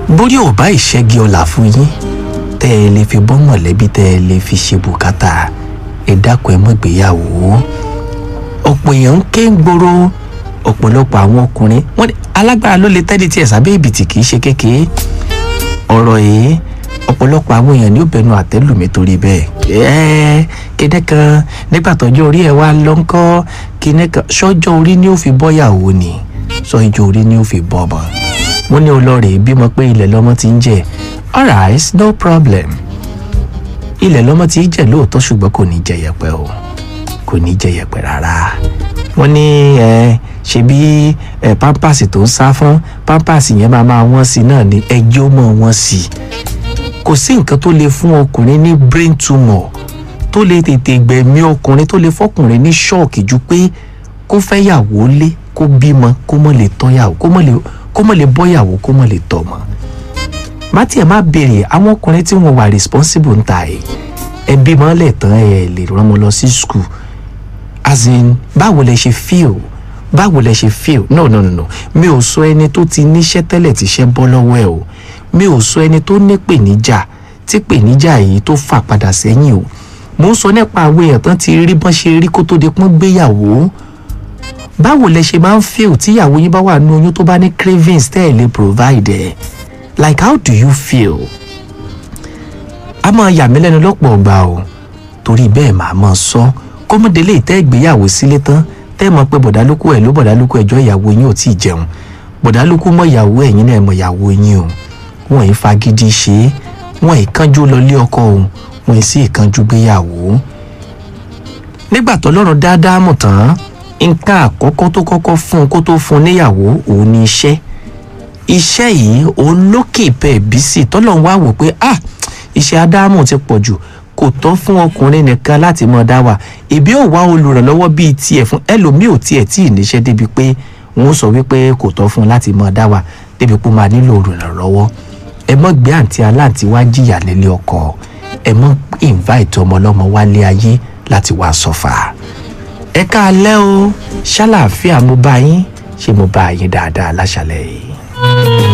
bórí ò bá ìṣẹ́gi ọ̀la fún yín tẹ́ ẹ lè fi bọ́ mọ̀lẹ́bí tẹ́ ẹ lè fi ṣe bùkátà ẹ dákun ẹ mọ́ gbéyàwó ọ̀pọ̀ èèyàn ń ké ń gbòòrò ọ̀pọ̀lọpọ̀ àwọn ọkùnrin wọ́n ní alágbára ló lè tẹ́lẹ̀ tí ẹ̀ sábẹ́ ìbìtì kì í ṣe kékeré ọ̀rọ̀ yìí ọ̀pọ̀lọpọ̀ àwọn èèyàn ní ó bẹnu àtẹ́lù mi torí bẹ́ẹ̀ ẹ́ẹ́ kíní kan nígbà tọ́jọ́ orí ẹ̀ wá lọ ń kọ́ kíní kan ṣọ́jọ́ orí ni ó fi bọ́yàwó ni ṣọ́jọ́ orí ni ó fi bọ́ ọmọ mo ní olórí bímọ pé ilẹ̀ lọ́mọ ti ń jẹ alright no problem ilẹ̀ lọ́mọ ti ń jẹ lóòótọ́ ṣùgbọ́n kò ní jẹ yẹpẹ o kò ní jẹ yẹpẹ rárá wọ́n ní ẹ ṣebí ẹ pampers tó ń sá fún pampers yẹn máa máa wọ́n sí náà ní ẹjọ́ mọ́ wọ́n sí kò sí nǹkan tó lè fún ọkùnrin ní brain tumor tó lè tètè gbẹ̀mí ọkùnrin tó lè fọkùnrin ní ṣọ́ọ̀kì ju pé kó fẹ́ yàwó lé kó bímọ kó mọ̀ lè tọ́yàwó kó mọ̀ lè kó mọ̀ lè bọ́yàwó kó mọ̀ lè tọ́mọ. má tiẹ̀ má béèrè àwọn ọkùnrin tí wọ́n wà responsible ń ta ẹ̀ ẹ bímọ lẹ̀ tán ẹ lè rán wọn lọ sí school as in báwo lẹ ṣe feel báwo lẹ ṣe feel no no no no mi ò sọ ẹni tó ti níṣẹ́ tẹ́lẹ̀ tíṣẹ́ bọ́ lọ́wọ́ ẹ̀ o mi ò sọ ẹni tó ní pèníjà tí pèníjà yìí tó fà padà sẹ́yìn o mo ń sọ nípa àwọn èèyàn tán ti rí bọ́n ṣe rí kó tó di pọ́n gbéyàwó báwo lẹ ṣe máa ń feel tíyàwó yín bá wà ní oyún tó bá ní cravings tẹ́ ẹ̀ lè provide ẹ̀ like how do you feel a máa yà mí lẹ́nu lọ́pọ̀ ọgbà o torí bẹ́ẹ̀ màá máa sọ kọ́mọdélé ìtẹ́ ìgbéyàwó sílé tán tẹ́ ẹ mọ̀ pé bọ̀dálùkù ẹ̀ ló bọ̀dálùkù ẹjọ́ ìyàwó yín ò tí ì jẹun bọ̀dálùkù mọ̀ ìyàwó ẹ̀yin náà mọ̀ ìyàwó yín o wọn ì fagídí ṣe é wọn ì kánjú lọ lé ọkọ o wọn ì sì kánjú gbéyàwó. nígbà tọ́lọ́run dáadáa mọ̀ tán nǹkan àkọ́kọ́ tó kọ́kọ́ fún un kó tó fún un níyàwó òun ni iṣẹ́ iṣẹ́ yìí òun lókè bẹ́ẹ̀ bí sí tọ́lọ́run wá wò pé ah iṣẹ́ ádámù ti pọ̀ jù kò tọ́ fún ọkùnrin nìkan láti mọ̀ dá wà ìbí ò wá olùrànlọ́wọ́ bíi tiẹ̀ fún ẹlòmíì ò tiẹ̀ tí ì níṣẹ́ débi pé wọ́n sọ wípé kò tọ́ fún un láti mọ̀ dá wà débi pé ó máa nílò olùrànlọ́wọ́ ẹ mọ́ gbé àǹtí aláǹtí wá jìyà lélẹ̀ ọkọ ẹ mọ́ invite ọmọ ọlọ́mọ wálé ayé láti wá sọ́fà ẹ káalẹ́ o ṣàlàáfíà mo bá yín ṣé mo bá yín dáadáa láṣàlẹ̀ yìí.